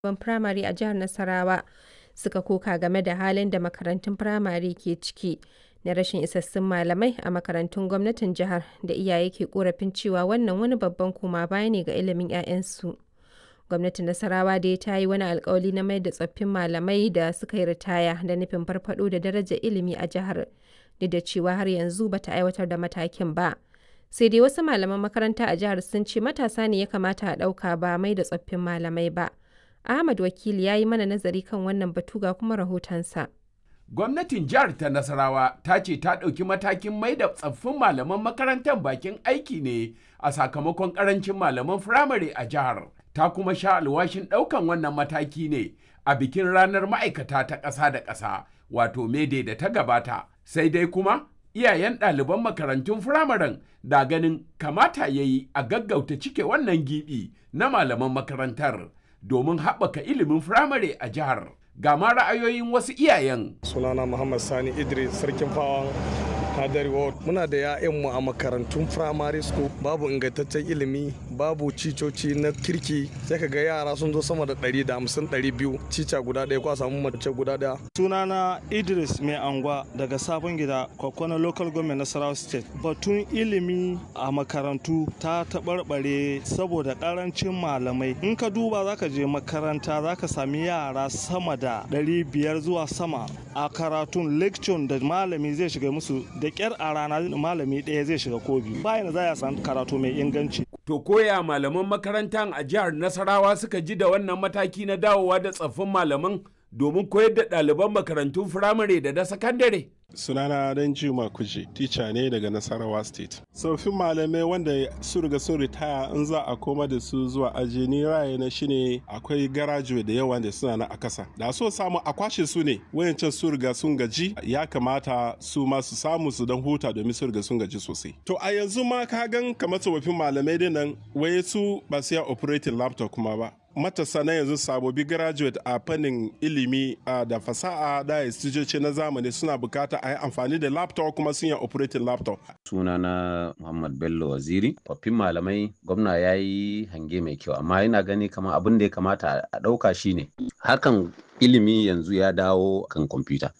ɗaliban firamare a jihar Nasarawa suka koka game da halin da makarantun firamare ke ciki na rashin isassun malamai a makarantun gwamnatin jihar da iyaye ke korafin cewa wannan wani babban koma baya ne ga ilimin 'ya'yansu. Gwamnatin Nasarawa dai ta yi wani alkawali na mayar da tsoffin malamai da suka yi ritaya da nufin farfaɗo da darajar ilimi a jihar, duk da cewa har yanzu ba ta aiwatar da matakin ba. Sai dai wasu malaman makaranta a jihar sun ce matasa ne ya kamata a ɗauka ba mai da tsoffin malamai ba. Ahmad Wakili ya yi mana nazari kan wannan batu ga kuma rahotonsa. Gwamnatin jihar ta Nasarawa ta ce ta ɗauki matakin mai da tsaffin malaman makarantar bakin aiki ne a sakamakon ƙarancin malaman firamare a jihar. Ta kuma sha alwashin ɗaukan wannan mataki ne a bikin ranar ma'aikata ta ƙasa da ƙasa wato mede da ta gabata. Sai dai kuma iyayen ɗaliban makarantun firamaren da ganin kamata ya yi a gaggauta cike wannan gibi na malaman makarantar domin haɓaka ilimin firamare a jihar. Ga ma ra'ayoyin wasu iyayen. Sunana Muhammad Sani Idris Sarkin Fawan Hadari Ward. Muna da 'ya'yanmu a makarantun primary school babu ingantaccen ilimi babu cicoci na kirki sai ka ga yara sun zo sama da 150 200 cica guda ɗaya ko a samu mace guda ɗaya. Sunana Idris Mai Angwa daga Sabon Gida Kwakwana Local Government Nasarawa State. Batun ilimi a makarantu ta taɓarɓare saboda ƙarancin malamai. In ka duba za ka je makaranta za ka sami yara sama da 500 zuwa sama a karatun lecture da malami zai shiga musu da kyar a rana malami ɗaya zai shiga ko biyu bayan za a san karatu mai inganci. To koya malaman makarantar a jihar Nasarawa suka ji da wannan mataki na dawowa da tsaffin malaman domin koyar da ɗaliban makarantun firamare da na sakandare. sunana dan juma kuje tica ne daga nasarawa state tsoffin malamai wanda su riga sun ritaya in za a koma da su zuwa aji ni raye na shine akwai garajuwe da yawa da suna na a kasa da so samu a kwashe su ne wayancan su riga sun gaji ya kamata su ma su samu su dan huta domin su riga sun gaji sosai to a yanzu ma ka gan kamar tsofaffin malamai dinnan waye su ba su ya operating laptop kuma ba matasa na yanzu sabobi graduate a fannin ilimi da fasaha da istijoci na zamani suna bukata a yi amfani da laptop kuma sun yi operating laptop. sunana muhammad bello waziri tsoffin malamai gwamna ya yi hange mai kyau amma yana gani kamar abin da ya kamata a ɗauka shine harkan ilimi yanzu ya dawo kan kwamfuta